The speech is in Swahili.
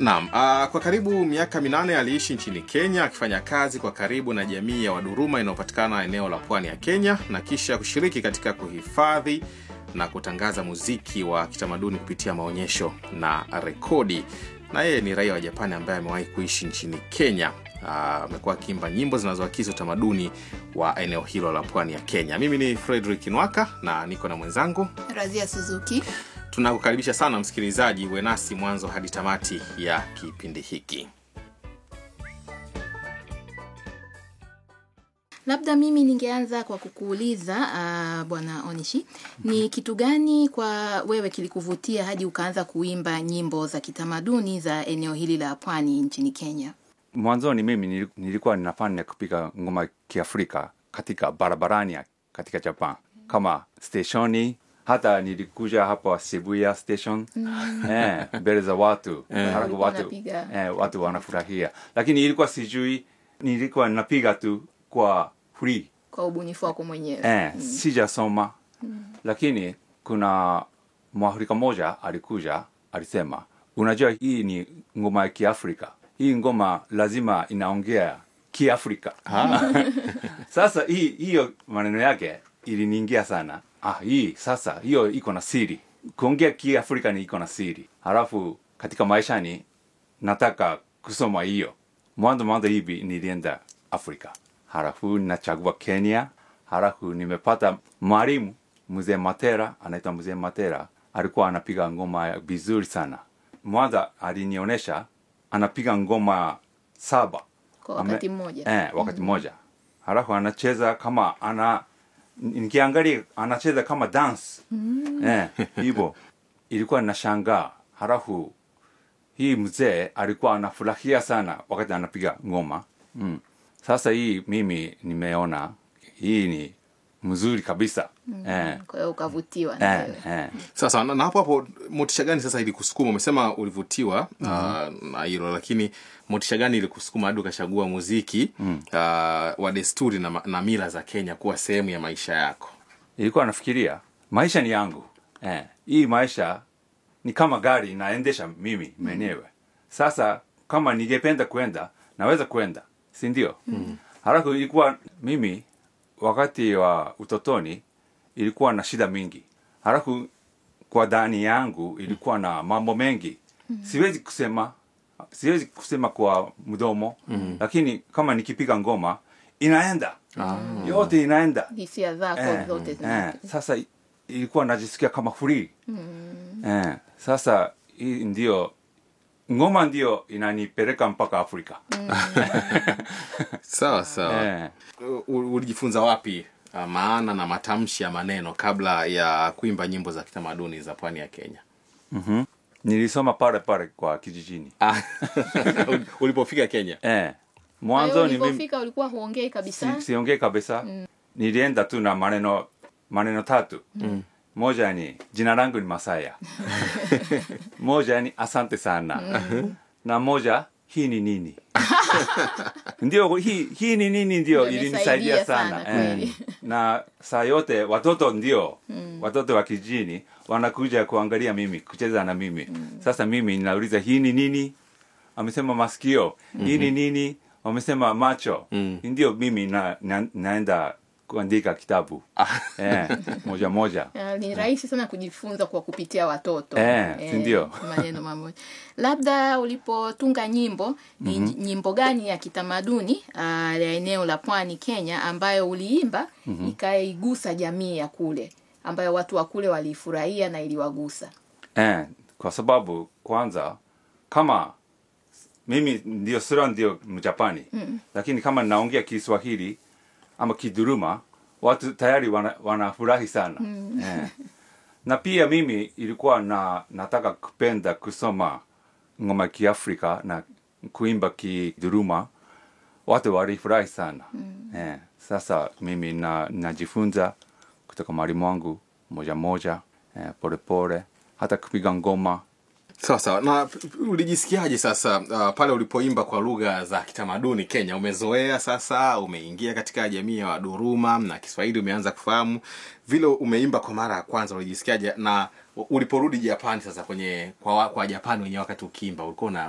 Naam, uh, kwa karibu miaka minane aliishi nchini Kenya akifanya kazi kwa karibu na jamii ya Waduruma inayopatikana eneo la pwani ya Kenya na kisha kushiriki katika kuhifadhi na kutangaza muziki wa kitamaduni kupitia maonyesho na rekodi. Na yeye ni raia wa Japani ambaye amewahi kuishi nchini Kenya. Amekuwa akiimba nyimbo zinazoakisi utamaduni wa eneo hilo la pwani ya Kenya. Mimi ni Frederick Nwaka na niko na mwenzangu Razia Suzuki. Tunakukaribisha sana msikilizaji, uwe nasi mwanzo hadi tamati ya kipindi hiki. Labda mimi ningeanza kwa kukuuliza uh, bwana Onishi, ni kitu gani kwa wewe kilikuvutia hadi ukaanza kuimba nyimbo za kitamaduni za eneo hili la pwani nchini Kenya? Mwanzoni mimi nili- nilikuwa ninafanya kupiga ngoma kiafrika katika barabarani ya- katika Japan kama steshoni, hata nilikuja hapa Shibuya station eh, mbele za watu halafu Ulikuwa watu, unapiga. eh, watu wanafurahia, lakini ilikuwa sijui, nilikuwa napiga tu kwa free Kwa ubunifu wako mwenyewe? eh, sijasoma lakini kuna mwafrika moja alikuja alisema unajua hii ni ngoma ya kiafrika hii ngoma lazima inaongea kiafrika sasa hii hiyo maneno yake iliniingia sana ah hii sasa hiyo iko na siri kuongea kiafrika ni iko na siri halafu katika maishani nataka kusoma hiyo mwanzo mwanzo hivi nilienda afrika halafu nachagua kenya halafu nimepata mwalimu mzee matera anaitwa mzee matera alikuwa anapiga ngoma ya vizuri sana mwanza alinionyesha anapiga ngoma saba Kwa wakati mmoja. eh, wakati mmoja halafu anacheza kama ana nikiangalia anacheza kama dance eh, hivyo ilikuwa nashangaa halafu hii mzee alikuwa anafurahia sana wakati anapiga ngoma mm. sasa hii mimi nimeona hii ni mzuri kabisa eh, Kwa hiyo ukavutiwa na eh, wewe. eh. Sasa na, na hapo hapo, motisha gani sasa ilikusukuma? Umesema ulivutiwa uh, na hilo, lakini motisha gani ilikusukuma hadi ukachagua muziki uh, wa desturi na, ma- na mila za Kenya kuwa sehemu ya maisha yako? ilikuwa nafikiria maisha ni yangu eh, hii maisha ni kama gari naendesha mimi mwenyewe sasa kama ningependa kwenda naweza kwenda si ndio mm. halafu ilikuwa mimi wakati wa utotoni ilikuwa na shida mingi halafu kwa ndani yangu ilikuwa na mambo mengi siwezi kusema siwezi kusema kwa mdomo lakini kama nikipiga ngoma inaenda yote inaenda Hisia zako eh, zote eh, zina sasa i- ilikuwa najisikia kama free eh, sasa hii ndio ngoma ndio inanipeleka mpaka afrika Sawa sawa. eh, U- ulijifunza wapi uh, maana na matamshi ya maneno kabla ya kuimba nyimbo za kitamaduni za pwani ya Kenya? mhm. nilisoma pale pale kwa kijijini Ah, ulipofika Kenya eh, Kwa hiyo mwanzo ni mimi ulipofika ulikuwa huongei kabisa? si, siongee kabisa nilienda tu na maneno maneno tatu moja ni jina langu ni masaya moja ni asante sana na moja hii ni nini ndio hii, hii ni nini ndio Ndio ilinisaidia imesaidia sana, sana, kweli. na saa yote watoto ndio watoto wa kijini wanakuja kuangalia mimi kucheza na mimi sasa mimi ninauliza hii ni nini amesema masikio hii ni nini wamesema macho ndio mimi na, na, naenda kuandika kitabu eh, moja moja Ah, ni rahisi sana kujifunza kwa kupitia watoto Eh, si ndio? maneno mamoja labda ulipotunga nyimbo ni nyimbo gani ya kitamaduni ah, ya eneo la pwani kenya ambayo uliimba ikaigusa jamii ya kule ambayo watu wa kule waliifurahia na iliwagusa eh, kwa sababu kwanza kama mimi ndio sura ndio mjapani mm. lakini kama naongea kiswahili ama kiduruma watu tayari wana- wanafurahi sana mm. eh. na pia mimi ilikuwa na nataka kupenda kusoma ngoma kiafrika na kuimba kiduruma watu walifurahi sana mm. eh. sasa mimi na najifunza kutoka mwalimu wangu moja moja eh, pole pole hata kupiga ngoma sawa sawa na p- p- ulijisikiaje sasa uh, pale ulipoimba kwa lugha za kitamaduni kenya umezoea sasa umeingia katika jamii ya waduruma na kiswahili umeanza kufahamu vile umeimba kwa mara ya kwanza ulijisikiaje na uliporudi japani sasa kwenye kwa, wa- kwa japani wenyewe wakati ukiimba ulikuwa una,